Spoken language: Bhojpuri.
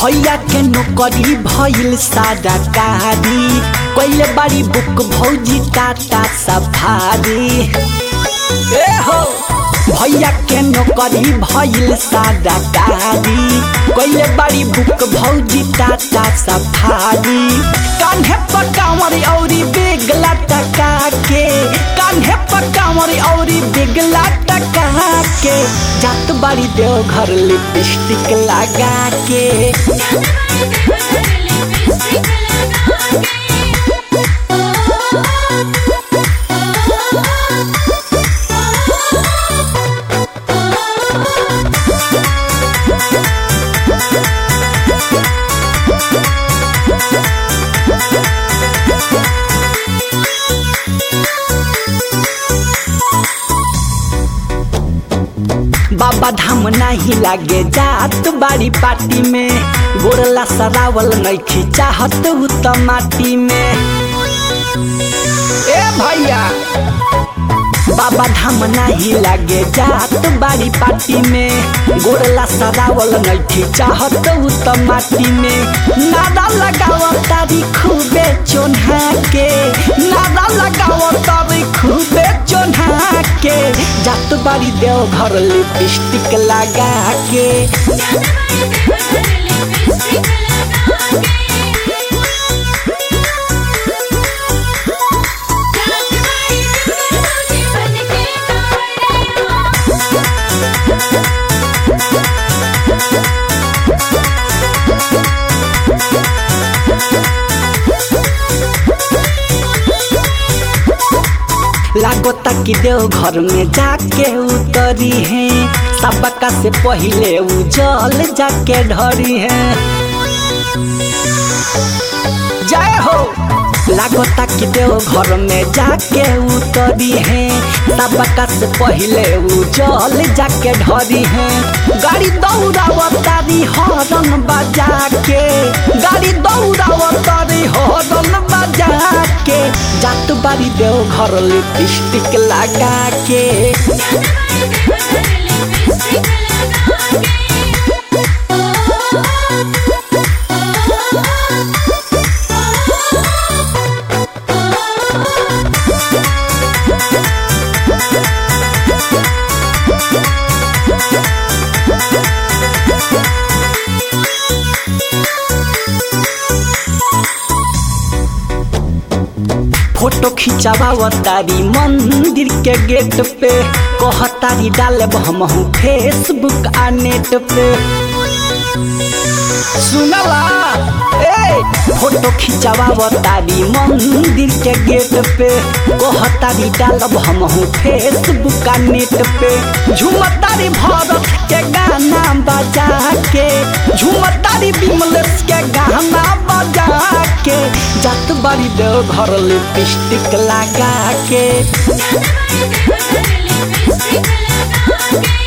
भैया के नौकरी भइल सारा कारी कैले बारी बुक भौजी टाटा सफारी ए हो भैया के नौकरी भइल सारा कारी कैले बारी बुक भौजी टाटा सफारी कान्हे पर कांवरी औरी बेगला टका के कान्हे पर कांवरी औरी बेगला टका के जात बारी देव घर लिपस्टिक लगा के बाबा धाम नहीं लागे जात बाड़ी पार्टी में गोरला सरावल नहीं चाहत हूँ तो माटी में ए भैया बाबा धाम नहीं लागे जात बाड़ी पार्टी में गोरला सरावल नहीं चाहत हूँ तो माटी में नादा लगाव तारी खूबे चोन्हा के नादा लगाव तारी खूबे चोन्हा के जात बाड़ी देव घर लिपस्टिक लगा के लागोता कि देव घर में जाके उतरी है सबका से पहले उ जल जाके ढरी है जय हो लागोता कि देव घर में जाके उतरी है सबका से पहले उ जल जाके ढरी है गाड़ी दौड़ावतारी हॉर्न बजा के गाड़ी दौड़ावतारी हॉर्न बजा के जात बारी देव घर लिपस्टिक लगा के फोटो खिंचावतारी मंदिर के गेट पे कहतारी डाले हमहू फेसबुक आ नेट पे सुनला ए फोटो खिंचावतारी मंदिर के गेट पे कहतारी डालब हमहू फेसबुक आ नेट पे झुमतारी भरत के गाना बजा के झुमतारी विमलेश के गाना बजा के जात बारी देव घर लिपस्टिक लगा के लिपस्टिक लगा के